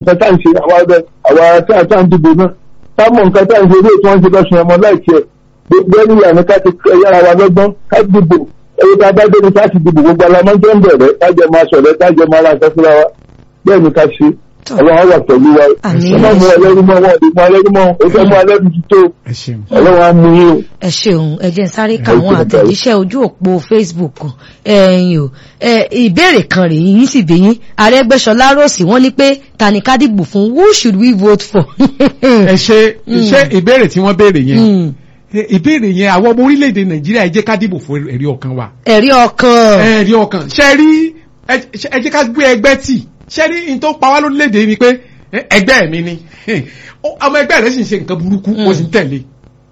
nǹkan tá à ń ṣe àwa ọ̀dọ́ àwa tá à tá à ń dìbò náà ká mọ̀ nǹkan tá à ń ṣe ilé tí wọ́n ń ṣe lọ́sùn ẹ̀mọ́ láìkí ẹ̀ gbogbo ẹni ìlànà ká ti yára wa lọ́gbọ́n ká dìbò ẹ̀yẹ ká bá dé ní ká ti dìbò gbogbo alamọ́jọ́ ń bẹ̀rẹ̀ kájọ máa sọ̀rọ̀ kájọ máa ra nǹkan fúnra wa bẹ́ẹ̀ ni ká ṣe ọlọ́run wà pẹ̀lú wa Àmín. ọmọ mu ẹlẹ́rú mọ́ wọn ò lè mú ẹlẹ́rú mọ́ ó fẹ́ mú ẹlẹ́rú ti tó ẹ ṣeun. ọlọ́run á mú yín o. ẹ ṣeun ẹ jẹ́ n sáré ka Ẹ àwọn ṣeun, àtẹ̀jíṣẹ́ ojú òpó Facebook ẹ̀yin o ẹ, ìbéèrè kan rèé yín sì bí yín Arẹ́gbẹ́ṣọlá Rọ́ọ̀sì wọ́n ní pé ta ni ká dìbò fún who should we vote for. ẹ ṣe ṣe ìbéèrè tí wọ́n béèrè yẹn Mm. ẹ, ìbéèrè yẹn àwọn ọmọ orílẹ̀-èdè nàìjíríà ẹ jẹ́ ká dìbò fún ẹ̀rí ọkàn wa ẹ̀rí ọkàn ẹ̀rí ọkàn ṣe rí ẹ ṣe- ẹ jẹ́ ká gbé ẹgbẹ́ tì ṣe rí n tó pa wá lórílẹ̀-èdè ni pé ẹ, ẹgbẹ́ mi ni Ó- ọmọ ẹgbẹ́ rẹ̀ sì ń ṣe nǹkan burúkú ó sì ń tẹ̀lé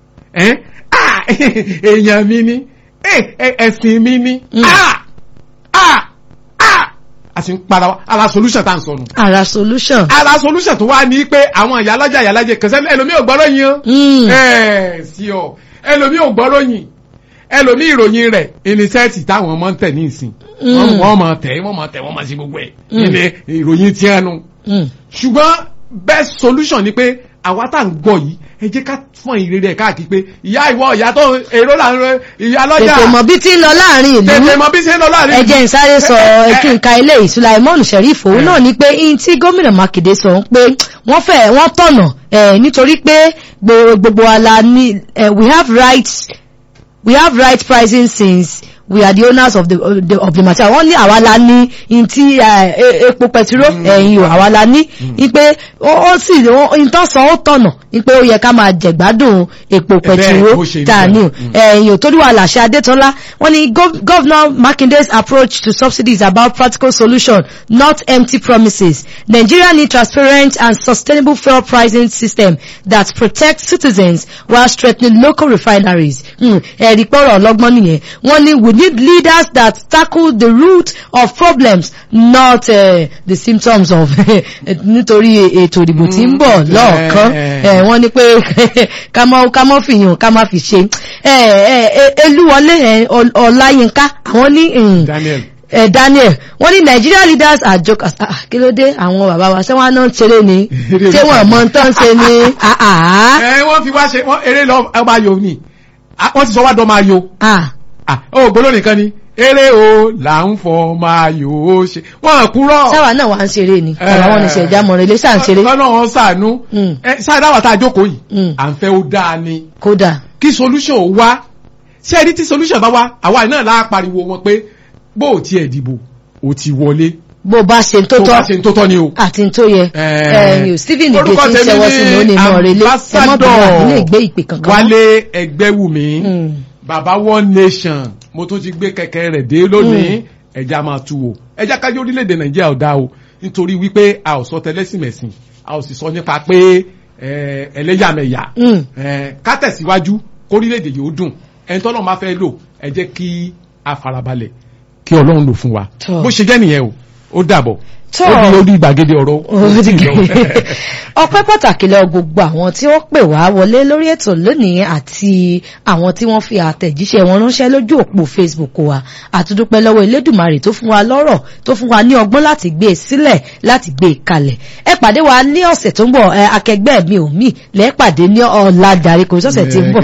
ẹ, ah, èèyàn mi ni ẹ, ẹ, ẹ̀sìn mi ni Mm. ah, ah, ah, a sì ń para wa ara solution tá à ń sọnù ara solution. ara solution tó wá ní pé àwọn ìyálọ́jà ìyálàjẹ kẹsẹ́ ẹlòmí ò gbọ́rọ̀ yín o Mm. ẹ sí ọ ẹlòmí ò gbọ́rọ̀ yín ẹlòmí ìròyìn rẹ̀ inisẹ́ẹ̀tì táwọn ọmọ ń tẹ̀ ní ìsìn Mm. wọ́n máa tẹ̀ wọ́n máa tẹ̀ wọ́n máa ṣe gbogbo ẹ̀ Mm. ilé ìròyìn tí ẹnu Mm. ṣùgbọ́n best solution ni pé àwa tá à ń gbọ́ yìí ẹ jẹ́ ká fún ìrere ẹ̀ káàkiri pé ìyá ìwọ ìyá tó èrò là ń rẹ ìyálọ́jà tètè mọ̀ bí tí ń lọ láàrin tètè ìlú mọ bí ṣe ń lọ láàrin ẹ jẹ́ n sáré sọ ẹ- ẹ kí n ka ilé Sulaimon Sheriff òun náà ni pé in tí gómìnà Mákindé sọ pé wọ́n fẹ́ wọ́n tọ̀nà ẹ̀ nítorí pé gbo- gbogbo wa la ní eh, we have rights we have right pricing since we are the owners of the of the, of the material wọ́n ní àwa la ní in tí eh, e- epo pẹtiró ẹ̀yìn o àwa la ní ipe ó ó sì ìtàn sọ ó tọ̀nà ipe ó yẹ ká máa jẹ̀gbádùn epo bẹ́ẹ̀ pẹtiró bó ṣe rí tá a ní o bẹ́ẹ̀. Mm. ẹ̀yìn ò torí wa làṣẹ Adétọ́lá wọ́n ní gov- Governor Makinde's approach to subsidies about practical solution not empty promises Nigeria need transparent and sustainable fuel pricing system that protects citizens while strengthening local refineries Mm, ẹ̀rí pọ̀rọ̀ ọlọ́gbọ́n nìyẹn wọ́n ní we need leaders that tackle the root of problems not uh, the symptoms of nítorí ètò ìdìbò tí ń bọ̀ Mm, lọ́ọ̀kan eh, ẹ̀ wọ́n ní pé ká mọ́ ká mọ́ fìyàn ká má fi ṣe ẹ̀ ẹ̀ ẹ̀ Elúwọlé ẹ̀ Ọl- Ọláyínká àwọn ní mm, Daniel ẹ̀ Daniel wọ́n ní Nigeria leaders are jokers ah ah, kí ló dé àwọn bàbá wa ṣé wọ́n á náà ń ṣeré ni ṣé wọ́n mọ tán ṣe ni ah ah ẹ wọ́n fi wá ṣe wọ́n eré lọ ọmọ ayò ni Ah, wọ́n ti sọ wá dọ́ máa yo ah ah ó gbóló nìkan ni eré o là ń fọ máa yò ó ṣe wọ́n kúrọ̀ sáwà náà wà ń ṣeré ni ọ̀rọ̀ wọn ní ṣẹ̀dá mọ̀rẹ́ ilé sáà ń ṣeré lọ́nà wọn sànú Mm. ẹ sáàdá wà tá a jókòó yìí Mm. à ń fẹ́ ó dáa ni kódà kí solution ó wá ṣé ẹni tí solution bá wá àwa náà láà pariwo wọn pé bó o tiẹ̀ dìbò o ti wọlé bó bá ṣe tó tó bá tọ́ ṣe ń tó tọ́ ni o. àti tó yẹ Eh, ẹ̀yìn Stephen Ige orúkọ tí ń tèmi ṣẹwọ́ ni sí ni ó ní mọ̀ rẹ̀ lé ẹmọ́ bí wà nínú ìgbé ìpè kankan mọ́. Wálé Ẹgbẹ́wùmí Mm. bàbá one nation mo tún ti gbé kẹ̀kẹ́ rẹ̀ dé lónìí ẹja máa tu o ẹja kájọ orílẹ̀-èdè Nàìjíríà ò dá o nítorí wípé a ò sọ tẹlẹ́sìmẹ̀sìn a ò sì sọ nípa pé eh, ẹlẹ́yàmẹ̀yà Mm. Eh, ká tẹ̀síwájú kórílẹ̀-èdè yìí ó dùn ẹni tọ́lọ́ máa fẹ́ lò ẹ jẹ́ kí a farabalẹ̀ kí Ọlọ́run lò fún wa Tọ́. bó ṣe jẹ́ nìyẹn o ó dàbọ̀ Tọ́. ó di orí ìgbàgede ọ̀rọ̀ Ó ti gé. ọpẹ́ pàtàkì lọ gbogbo àwọn tí wọ́n pè wá wọlé lórí ètò lónìí àti àwọn tí wọ́n fi àtẹ̀jíṣẹ́ wọn ránṣẹ́ lójú òpó Facebook wa àtúndúpẹ́ lọ́wọ́ Elédùmarè tó fún wa lọ́rọ̀ tó fún wa ní ọgbọ́n láti gbé e sílẹ̀ láti gbé e kalẹ̀ ẹ pàdé wa ní ọ̀sẹ̀ tó ń bọ̀ ẹ akẹgbẹ́ mi ò mí lẹ́ẹ̀pàdé ní ọ̀la jàre kò sọ̀sẹ̀ tí ń bọ̀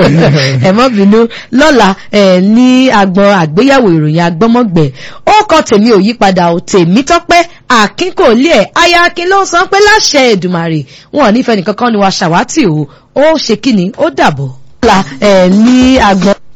ẹ má bínú lọ́la ẹ ní agbọn àgbéyẹ̀wò ìròyìn agbọ́mọ̀gbẹ̀ ó kọ tèmi ò yípadà ò tèmi tọ́pẹ́ àkínkòlé ẹ̀ aya akin ló ń sọ pé láṣẹ Èdùmàrè wọn ò nífẹ̀ẹ́ nìkankan ni wa ṣàwátì o ó ṣe kíni ó dàbọ̀. lọ́la ẹ ní agbọn.